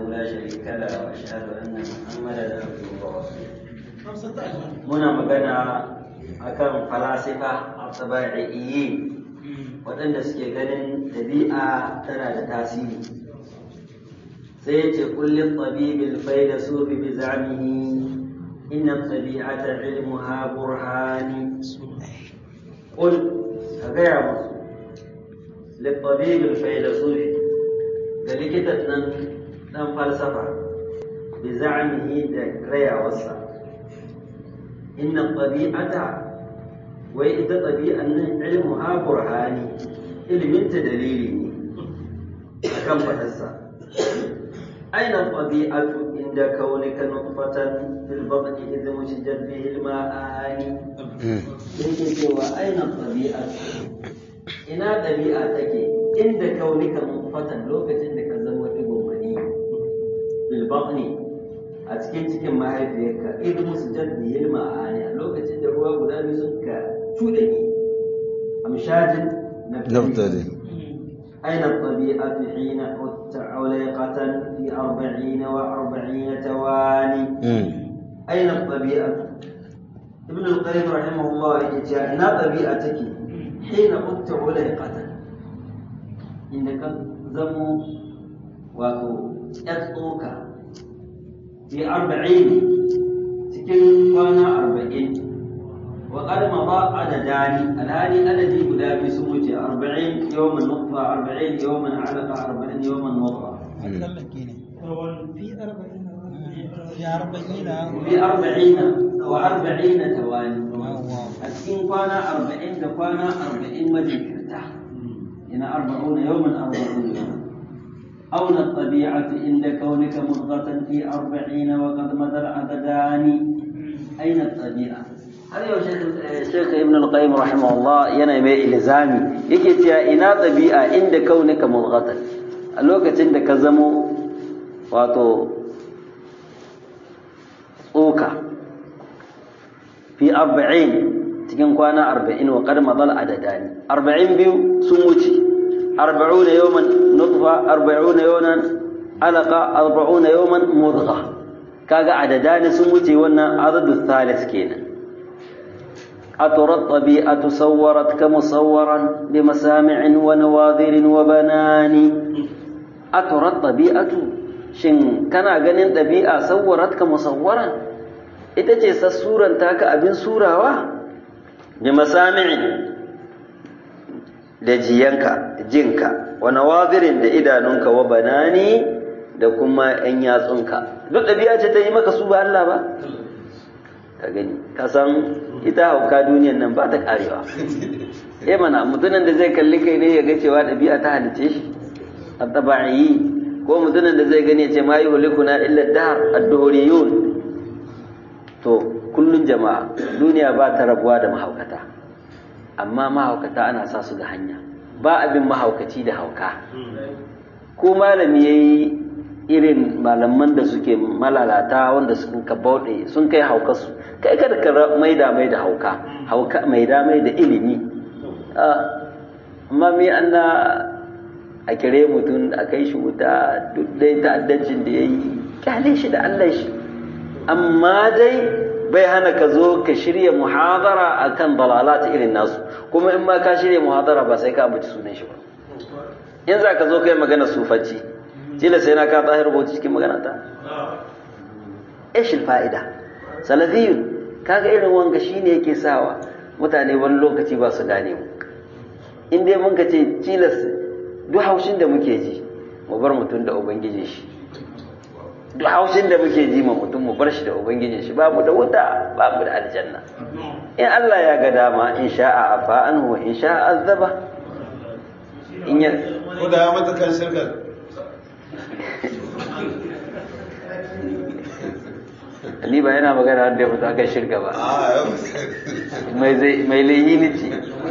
لا شريك له وأشهد أن محمدا عبده ورسوله muna magana akan falasifa a tabi'iyyi waɗanda suke ganin ɗabi'a tana da tasiri sai ya ce kullum tabibin faida sufi bi zamihi inna tabi'ata ilmuha burhani qul ka gaya musu littabibin faida sufi ga likitan nan dan falsafa bi zamihi da rayawarsa inna tabi'ata wai ita tabi'an nan ilmuha burhani ilminta dalili ne akan fadarsa aina tabi'atu inda kaunika nutfatan fil batni idh mujjat bihi al ma'ani yake cewa aina tabi'atu ina ɗabi'a take inda kaunika nutfatan lokacin da ka zama digon mani fil batni a cikin cikin mahaifiyarka idan musu jaddi yilma a a lokacin da ruwa guda biyu suka cuɗe ni amshajin نفترض أين الطبيعة حين عدت عليقة في أربعين وأربعين تواني أين الطبيعة ابن القيم رحمه الله يقول أين طبيعتك حين عدت عليقة إنك زمو وتأتوك في أربعين cikin kwana arba'in wa qad mada adadani alhali adadi guda biyu sun wuce arba'in yawman nutfa arba'in yawman alaqa arba'in yawman mudgha في أربعين fi arba'ina wa arba'ina tawani a cikin kwana arba'in da kwana arba'in majinkirta ina arba'una yawman arba'una yawman أولى الطبيعة عند كونك مضغة في أربعين وقد مدى العددان أين الطبيعة؟ هذا هو الشيخ ابن القيم رحمه الله ينمي إلزامي يكي تيا إنا طبيعة عند كونك مضغة الوقت عندك زمو واتو أوكا في أربعين تكن كوانا أربعين وقد مضى العددان أربعين بيو سموتي أربعون يوما نطفة أربعون يوما علقة أربعون يوما مضغة كاغا عددان سموتي وانا عدد الثالث كينا أترى الطبيعة صورتك مصورا بمسامع ونواظر وبنان أترى الطبيعة shin kana ganin ɗabi'a sawwaratka musawwaran ita ce sassuran taka abin surawa bi masami'in da jiyanka jinka wa nawazirin da idanunka wa banani da kuma ‘yan yatsunka duk ɗabi'a ce ta yi maka su ba Allah ba ka gani ka san ita hauka duniyan nan ba ta karewa eh mana mutumin da zai kalli kai ne ya ga cewa ɗabi'a ta halice shi a taba'i ko mutumin da zai gani ya ce ma yi hulikuna illa dahar ad-duhuriyun to kullun jama'a duniya ba ta rabuwa da mahaukata amma mahaukata ana sa su ga hanya ba abin mahaukaci da hauka ko malami ya yi irin malaman da suke malalata wanda sun ka bauɗe sun kai haukarsu kai kada ka maida mai da hauka hauka maida mai da ilimi amma me an na a kire mutum a kai shi wuta duk dai ta'addancin da ya yi kyale shi da Allah shi amma dai bai hana ka zo ka shirya muhadara akan dalalat irin nasu kuma in ma ka shirya muhadara ba sai ka ambaci sunan shi ba in za ka zo kai magana sufanci jila sai na ka tsahir rubuta cikin magana ta ishil fa'ida salafiyun kaga irin wanga shine yake sawa mutane wani lokaci ba su gane mu in dai mun ka ce tilas duk haushin da muke ji mu bar mutum da ubangiji shi duk haushin da muke ji ma mutum mu bar shi da ubangijin shi babu da wuta babu da aljanna in Allah ya ga dama in sha'a afa anhu wa in sha'a azaba in ya ko da ya mata kan shirkar ni ba yana magana wanda ya fito akan shirka ba a yau mai zai mai lahini ce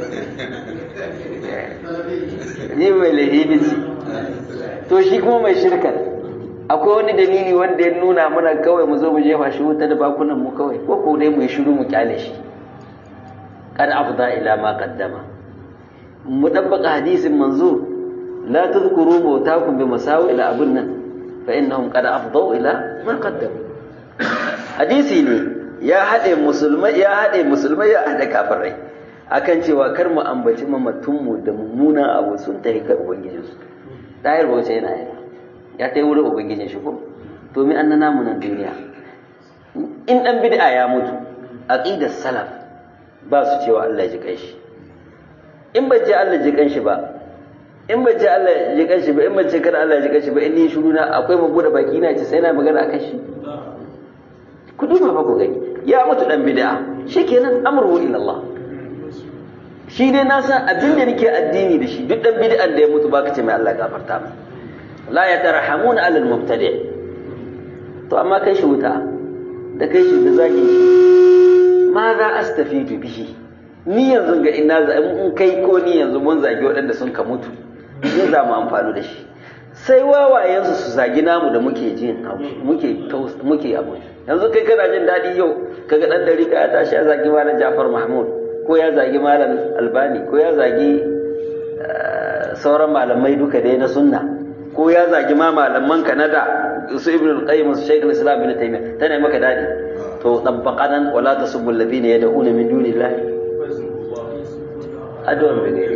ni mai lahini ce to shi kuma mai shirkar akwai wani dalili wanda ya nuna mana kawai mu zo mu jefa shi wuta da bakunan mu kawai ko ko dai mu yi shiru mu kyale shi kad afda ila ma qaddama mu dabbaka hadisin manzo la tadhkuru mawtakum bi masawi ila abun nan fa innahum qad afdau ila ma qaddamu hadisi ne ya haɗe musulmai ya haɗe musulmai ya haɗe kafirai akan cewa kar mu ambaci mamatunmu da mummunan abu sun tafi ga ubangijinsu ɗayar bauta yana yana ya ta yi wurin ubangijin shi ko to mi an na namu nan duniya in ɗan bid'a ya mutu aqidar salaf ba su cewa Allah ya ji kanshi in bai ce Allah ji kanshi ba in bai ce Allah ji kanshi ba in bai ce kada Allah ji kanshi ba in ni shiru na akwai mabu da baki na ce sai na magana akan shi ku duba fa ku gani ya mutu dan bid'a shikenan amru ila Allah shi dai na san abin da nake addini da shi duk dan bid'an da ya mutu baka ce mai Allah gafarta mai la yatarhamuna alal mubtadi' to amma kai shi wuta da kai shi da zagi shi ma za astafidu bihi ni yanzu ga ina za in kai ko ni yanzu mun zagi waɗanda sun ka mutu ni za mu amfani da shi sai wawayensu su zagi namu da muke jin muke muke abu yanzu kai kana jin daɗi yau kaga ɗan dari ka ya tashi ya zagi malam Jafar Mahmud ko ya zagi malam Albani ko ya zagi sauran malamai duka dai na sunna ko ya zagi ma malaman Kanada su Ibn al-Qayyim su Sheikh al-Islam Ibn Taymiyyah tana maka daɗi to tabbaqanan wala tasubbu alladhina yad'una min dunillahi addu'ar da gari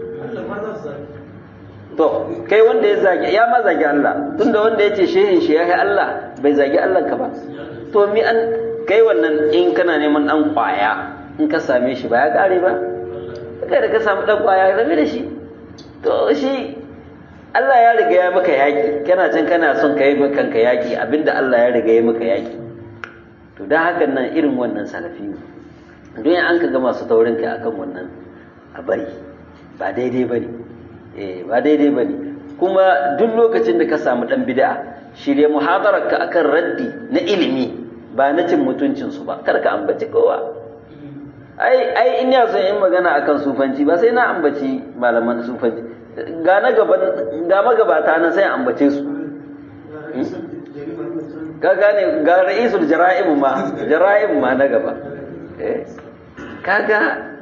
to kai wanda ya zagi ya ma zagi Allah tunda wanda yace shehin shi ya Allah bai zagi Allah ka ba to mi an kai wannan in kana neman dan kwaya in ka same shi ba ya kare ba kai da ka samu dan kwaya rabe da shi to shi Allah ya riga ya maka yaki kana can kana son kai kanka yaki abinda Allah ya riga ya maka yaki to dan hakan nan irin wannan salafi don an ka ga masu taurin kai akan wannan a bari ba daidai bane eh ba daidai bane kuma duk lokacin da ka samu dan bid'a shirye muhadarar ka akan raddi na ilimi ba na cin mutuncin su ba kar ka ambaci kowa ai ai in ya son in magana akan sufanci ba sai na ambaci malaman sufanci ga na gaban ga magabata nan sai ambace su ka gane ga ra'isul jara'im ma jara'im ma na gaba kaga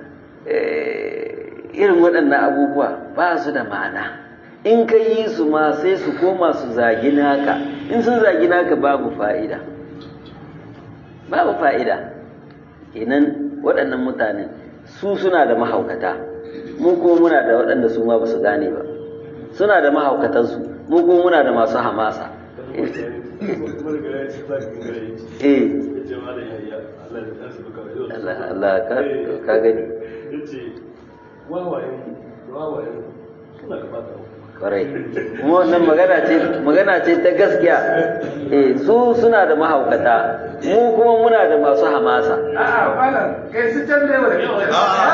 irin waɗannan abubuwa ba su da ma'ana in ka yi su ma sai su koma su zagi naka in sun zagi naka babu fa'ida babu fa'ida kenan waɗannan mutane su suna da mahaukata mu kuma muna da waɗanda su ma ba su gane ba suna da mahaukatansu mu kuma muna da masu hamasa eh Allah ka gani kwarai kuma wannan magana ce magana ce ta gaskiya eh su suna da mahaukata mu kuma muna da masu hamasa a'a malam kai su can da yawa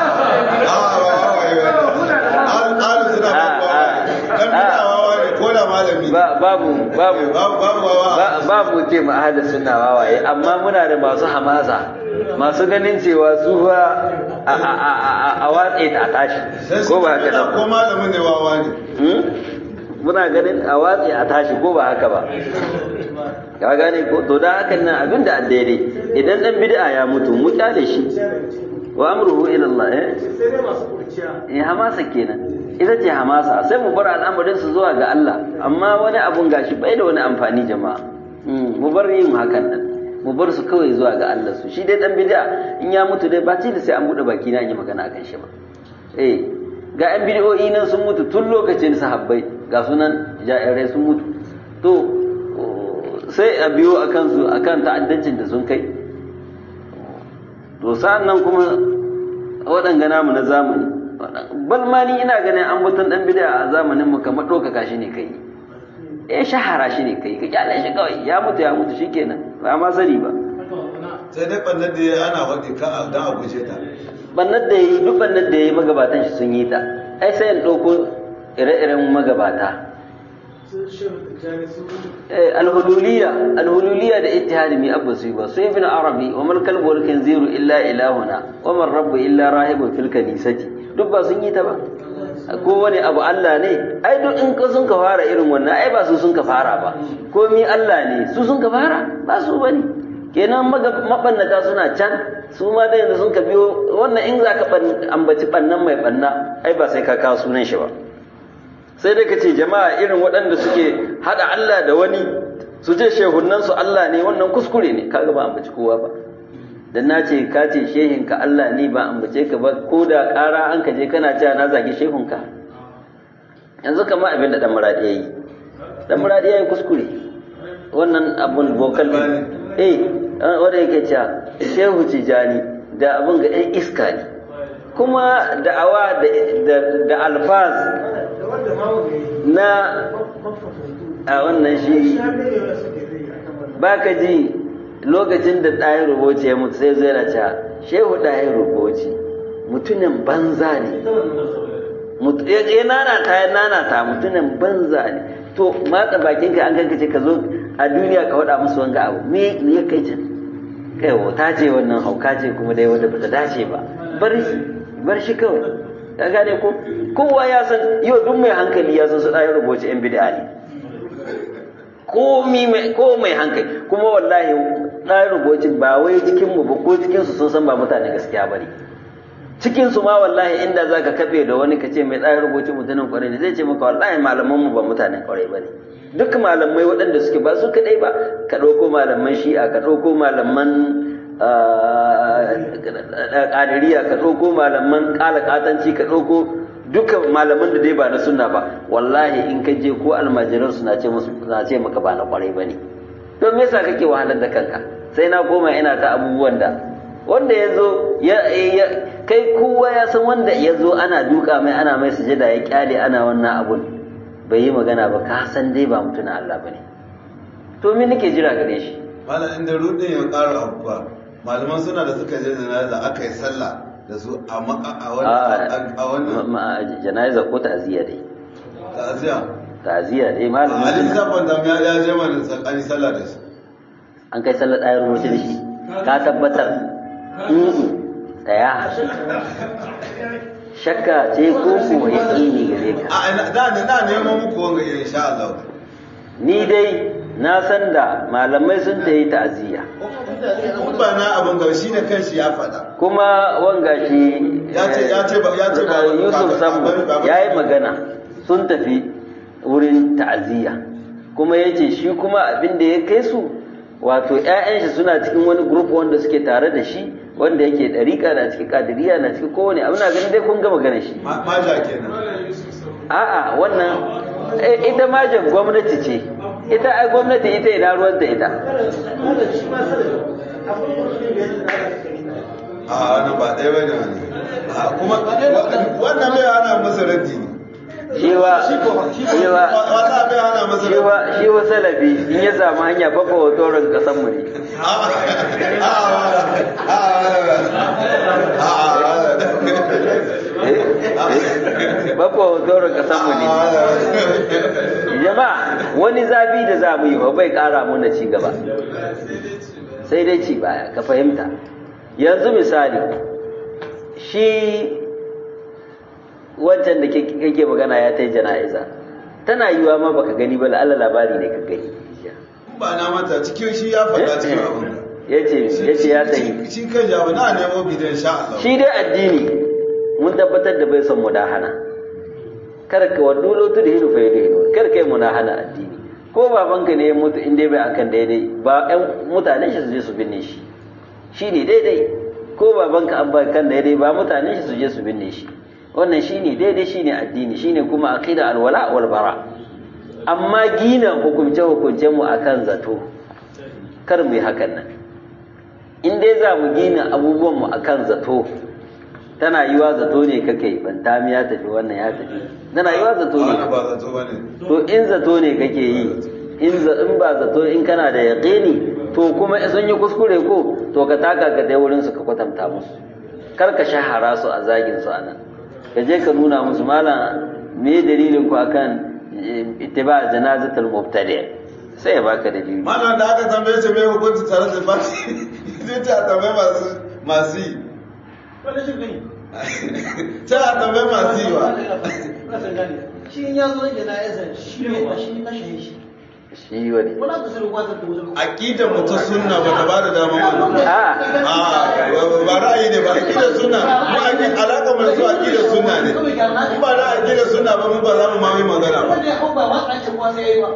babu babu babu ce mu ahada suna wawaye amma muna da masu hamasa masu ganin cewa su fa a watse ta tashi ko ba haka nan ko malamin ne wawa ne muna ganin a watse a tashi ko ba haka ba ka gane ko to da hakan nan abin da daidai idan dan bid'a ya mutu mu kyale shi wa amruhu ila Allah eh sai dai masu kurciya eh hamasa kenan ita ce hamasa sai mu bar al'amarin su zuwa ga Allah amma wani abun gashi bai da wani amfani jama'a mu bar yin hakan nan mu bar su kawai zuwa ga Allah su shi dai dan bid'a in ya mutu dai ba ce da sai an bude baki na yi magana akan shi ba eh ga yan bid'o'i nan sun mutu tun lokacin sahabbai ga sunan ja'irai sun mutu to sai a biyo akan su akan ta'addancin da sun kai to sa'an nan kuma waɗanga namu na zamani bal ma ni ina ganin an batun dan bid'a a zamanin mu kamar ɗaukaka shi ne kai eh shahara shi ne kai ka kyale shi kawai ya mutu ya mutu shikenan ba ma sani ba sai dai bannan da ya ana waɗe ka dan a guje ta bannan da yi duk bannan da yi magabatan shi sun yi ta ai sai in ɗauko ire-iren magabata alhululiya alhululiya da ittihadi mi abu su ba su ibn arabi wa mal kalbu wal kanziru illa ilahuna wa man rabbu illa rahibun fil kanisati duk ba sun yi ta ba ko wani abu Allah ne ai duk in ka sun ka fara irin wannan ai ba su sun ka fara ba komi Allah ne su sun ka fara ba su bane kenan mabannata suna can su ma da yanzu sun ka biyo wannan in za ka ambaci bannan mai banna ai ba sai ka kawo sunan shi ba sai dai ka ce jama'a irin waɗanda suke haɗa Allah da wani su ce shehunan su Allah ne wannan kuskure ne kaga ba ambaci kowa ba dan na ce ka ce shehin ka Allah ne ba ambace ka ba ko da ƙara an ka je kana cewa na zagi shehun ka yanzu kamar abin da dan muradi yayi dan muradi yayi kuskure wannan abun vocal eh wanda yake cewa shehu tijani da abin ga ɗan iska ne kuma da'awa da alfaz na a wannan shi ba ka ji lokacin da ɗayan rubuci ya mutu sai zai raca shehu ɗayan rubuci mutumin banza ne ya nanata ya nanata mutumin banza ne to matsa bakinka an kankace ka zo a duniya ka waɗa musu wanga abu me ya kai can kai ta ce wannan hauka ce kuma dai wanda bata dace ba bar shi bar shi kawai ka gane ko kowa ya san yau duk mai hankali ya san su ɗaya rubuce yan bid'a ne ko mai hankali kuma wallahi ɗaya rubuce ba wai cikin mu ba ko cikin su sun san ba mutane gaskiya bane cikin su ma wallahi inda zaka kafe da wani ka ce mai ɗaya rubuce mutanen kwarai ne zai ce maka wallahi malaman mu ba mutanen kwarai bane duk malamai waɗanda suke ba su kaɗai ba ka ɗauko malaman shi'a ka ɗauko malaman ƙadiriya ka ɗauko malaman ƙalaƙatanci ka ɗauko duka malaman da dai ba na sunna ba wallahi in ka je ko almajiran su na ce musu na ce maka ba na kwarai ba ne don me yasa kake wahalar da kanka sai na koma ina ta abubuwan da wanda ya zo kai kowa ya san wanda ya zo ana duka mai ana mai sujada ya kyale ana wannan abun bai yi magana ba ka san dai ba mutumin Allah ba ne to me nake jira gare shi malam inda rudin ya ƙara abuwa malaman suna da suka je jana'iza aka yi sallah da su a wannan jana'iza ko ta'aziyya dai ta'aziyya ta'aziyya dai malamin a halin zafin da ya je mana tsakani sallah da shi an kai sallar ɗayar rubuce da shi ka tabbatar tsaya shakka ce ko ko yaƙini gare ka a da na neman muku wanga insha Allah ni dai na san da malamai sun ta yi ta'aziyya ba na abin ga shi da kanshi ya faɗa kuma wanga shi ya ce ya ce ba ya ce ba Yusuf Sambo ya yi magana sun tafi wurin ta'aziyya kuma ya ce shi kuma abin da ya kai su wato 'ya'yan shi suna cikin wani group wanda suke tare da shi wanda yake ɗariƙa na cikin ƙadiriya na cikin kowane abu na ganin dai kun gama ganin shi maja kenan a'a wannan ita majin gwamnati ce ita ai gwamnati ita ina ruwan da ita a wannan ba ɗaya bane wani kuma wannan bai hana masa raddi ne shiwa shiwa wata bai hana masa raddi shiwa shiwa salafi in ya samu hanya baka hotoron kasan mu ne baka hotoron kasan mu ne jama'a wani zafi da za mu yi ba bai kara muna ci gaba sai dai ci baya ka fahimta yanzu misali shi wancan da kake magana ya ta yi jana'iza tana yiwa ma baka gani ba la'alla labari ne ka gani ba na mata cikin shi ya faɗa cikin abin ya ce ya ce ya tayi shi kan jawo na nemo bidan sha Allah shi dai addini mun tabbatar da bai son mudahana kar ka wadu lotu da hidu fa hidu kar kai mudahana addini ko babanka ne ya mutu in dai bai akan daidai ba ƴan mutanen shi su je su binne shi shi ne daidai ko babanka an ba kan daidai ba mutanen shi su je su binne shi wannan shine daidai shine addini shine kuma aqida alwala wal bara amma gina hukunce hukuncen mu akan zato kar mu yi hakan nan in dai za mu gina abubuwan mu akan zato tana yiwa zato ne kake bantami ya tafi wannan ya tafi tana yiwa zato ne ba zato bane to in zato ne kake yi in in ba zato in kana da yaqini to kuma sun yi kuskure ko to ka taka ka dai wurin su ka kwatanta musu kar ka shahara su a zagin su anan ka je ka nuna musu malam me dalilin ku akan ittiba janazatul mubtadi sai ya baka dalili malam da aka tambaye shi me hukunci tare da bashi zai ta tambaye masu masu yi ta tambaye masu yi ba shi in ya zo da jana'izar shi ne ba shi na shaye shi shi wani wala ka sirri kwazar da wajen aqidar mu ta sunna ba ta bada dama wannan a a ba ra'ayi ne ba aqidar sunna mu aqidar alaka mai su aqidar sunna ne in ba na aqidar sunna ba mun ba za mu ma yi magana ba wanda ya hau ba ma tsace kuwa sai ya yi ba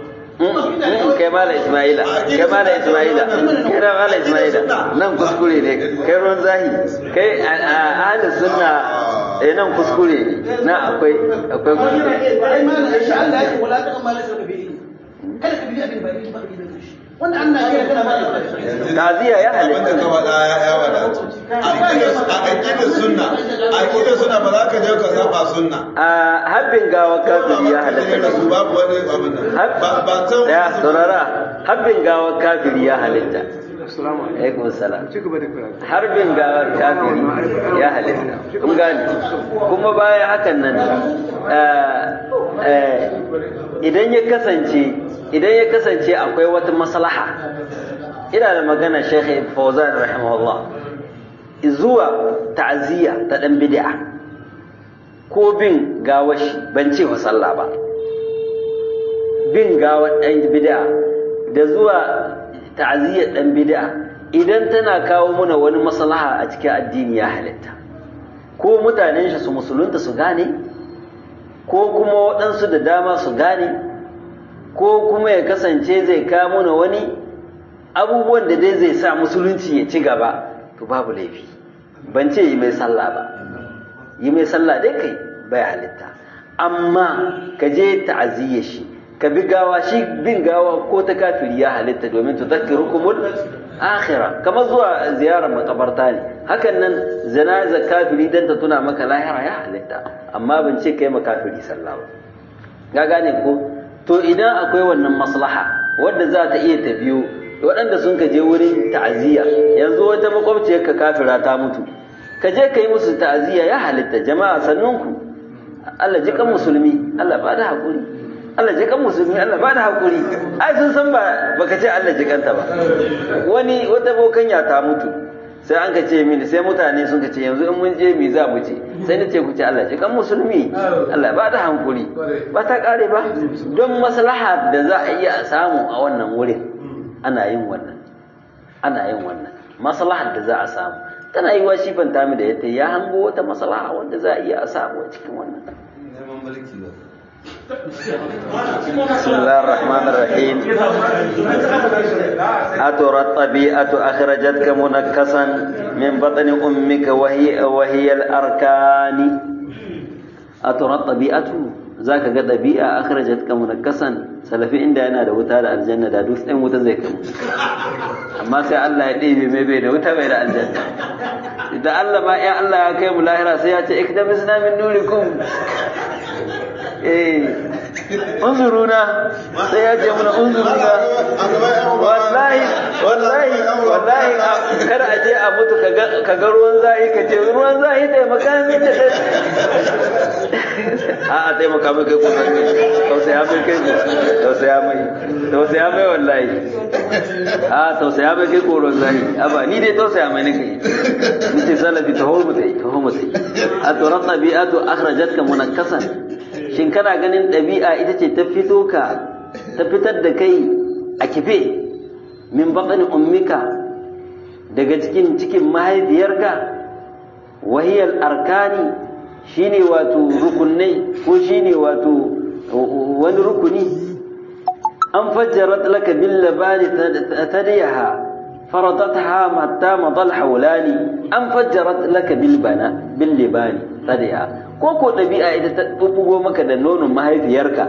kai mala ismaila kai mala ismaila kai da mala ismaila nan kuskure ne kai ruwan zahi kai a ahalin sunna eh nan kuskure ne na akwai akwai kuskure ai ma na shi Allah ya ce wala ta amma laysa bi kada ka bi abin ba ni ba da shi wanda Allah ya kana ba da taziya ya abin da ka halitta faɗa ya ya wadatu a aqidar sunna a aqidar sunna ba za ka je ka saba sunna a habbin gawa kafiri ya kai da halitta su babu wani abin nan ba ba san ya saurara habbin gawa kafiri ya halitta alaikum salam harbin gawar kafiri ya halitta kun gane kuma bayan hakan nan eh, eh, idan ya kasance idan ya kasance akwai wata maslaha ina da magana Sheikh Fawzan rahimahullah zuwa ta'aziyya ta dan bid'a ko bin gawashi ban ce wa sallah ba bin gawar ɗan bid'a da zuwa ta'aziyyar ɗan bid'a idan tana kawo muna wani maslaha a cikin addini ya halitta ko mutanen shi su musulunta su gane ko kuma waɗansu da dama su gane ko kuma ya kasance zai kawo muna wani abubuwan da dai zai sa musulunci ya ci gaba to babu laifi ban ce yi mai sallah ba yi mai sallah dai kai bai halitta amma ka je ta'aziyyar shi ka bi gawa shi bin gawa ko ta kafiri ya halitta domin tu zakkirukumul akhira kamar zuwa ziyarar makabarta ne hakan nan zanaza kafiri dan ta tuna maka lahira ya halitta amma ban ce kai makafiri sallah ba ga gane ko to idan akwai wannan maslaha wadda za ta iya ta biyo waɗanda sun ka je wurin ta'aziyya yanzu wata makwabciyar ka kafira ta mutu ka je ka yi musu ta'aziyya ya halitta jama'a sannunku Allah ji kan musulmi Allah ba da haƙuri Allah ji kan musulmi Allah ba da haƙuri ai sun san ba baka ce Allah ji kanta ba wani wata bokanya ta mutu sai an ka ce mini sai mutane sun ka ce yanzu in mun je mi za mu ce sai na ce ku ce Allah ji kan musulmi Allah ba da hankuri ba ta kare ba don maslaha da za a iya samu a wannan wurin ana yin wannan ana yin wannan maslahar da za a samu tana yi wa shi fanta mi da yadda ya hango wata maslaha wanda za a iya a samu a cikin wannan neman mulki ba بسم الله الرحمن الرحيم أترى الطبيعة أخرجتك منكسا من بطن أمك وهي وهي الأركان أترى الطبيعة ذاك قد طبيعة أخرجتك منكسا سلفي عند أنا da wuta da aljanna da duk ɗan wuta zai kamu amma sai Allah ya ɗebe mai bai da wuta bai da aljanna idan Allah ma ya Allah ya kai mu lahira sai ya ce iktabisna min nurikum eh unzuruna sai ya ce muna unzuruna wallahi wallahi wallahi kada a je a mutu ka ga ruwan zahi ka ce ruwan zahi taimaka min da a a taimaka mai kai kuma tausaya mai kai tausaya mai tausaya mai wallahi a tausaya mai kai koron zahi a ba ni dai tausaya mai nake ni ce salafi taho mu tai taho mu tai a turan tabi'atu akhrajatka munakkasan shin kana ganin ɗabi'a ita ce ta fito ka ta fitar da kai a kife min baƙani ummika daga cikin cikin mahaifiyarka wahiyar arkani shine wato rukunai ko shine wato wani rukuni an fajjarat laka bil labani tadiyaha faradatha hatta madal hawlani an fajjarat laka bil bana bil libani tadiyaha ko ko ɗabi'a ita ta ɓuɓɓugo maka da nonon mahaifiyarka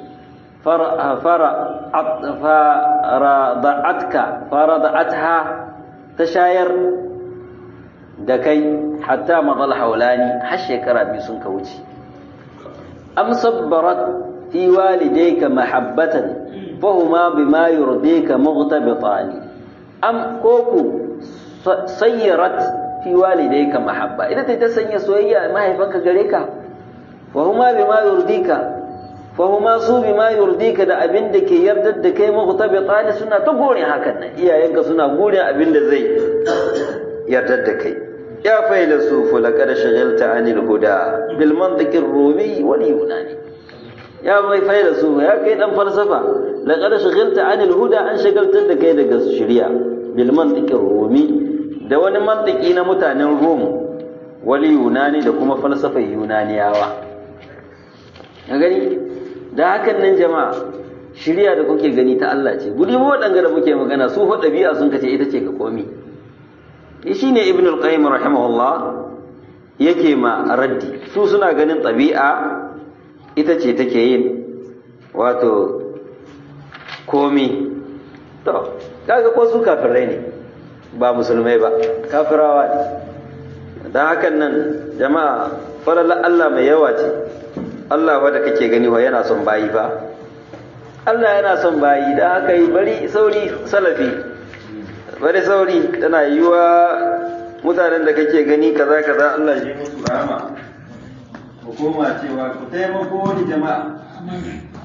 farada'atka farada'atha ta shayar da kai hatta matsal haulani har shekara biyu sun ka wuce am sabbarat fi walidayka mahabbatan fahuma bima yurdika mughtabitani am koku sayyarat fi walidayka mahabba idan ta sanya soyayya mahaifanka gare ka wa huma bima yurdika fa huma su bima yurdika da abin da ke yardar da kai mughtabitani suna ta gore hakan nan iyayenka suna gore abin da zai yardar da kai ya faila sufu laqad shagalta anil huda bil mantiqir rumi wal yunani ya mai faila sufu ya kai dan falsafa laqad shagalta anil huda an shagaltar da kai daga shari'a bil mantiqir rumi da wani mantiki na mutanen Rum wali yunani da kuma falsafar yunaniyawa ka gani da hakan nan jama'a shirya da kuke gani ta Allah ce gudi mu waɗanga da muke magana su fa ɗabi'a sun kace ita ce ga komi shi ne ibn al-qayyim rahimahullah yake ma raddi su suna ganin ɗabi'a ita ce take yin wato komi to kaga ko su kafirai ne ba musulmai ba kafirawa ne don hakan nan jama'a falala Allah mai yawa ce Allah wadda kake gani wa yana son bayi ba Allah yana son bayi da haka yi bari sauri salafi bari sauri tana yiwa mutanen da kake gani kaza kaza Allah ya musu rahama hukuma cewa ku taimako ni jama'a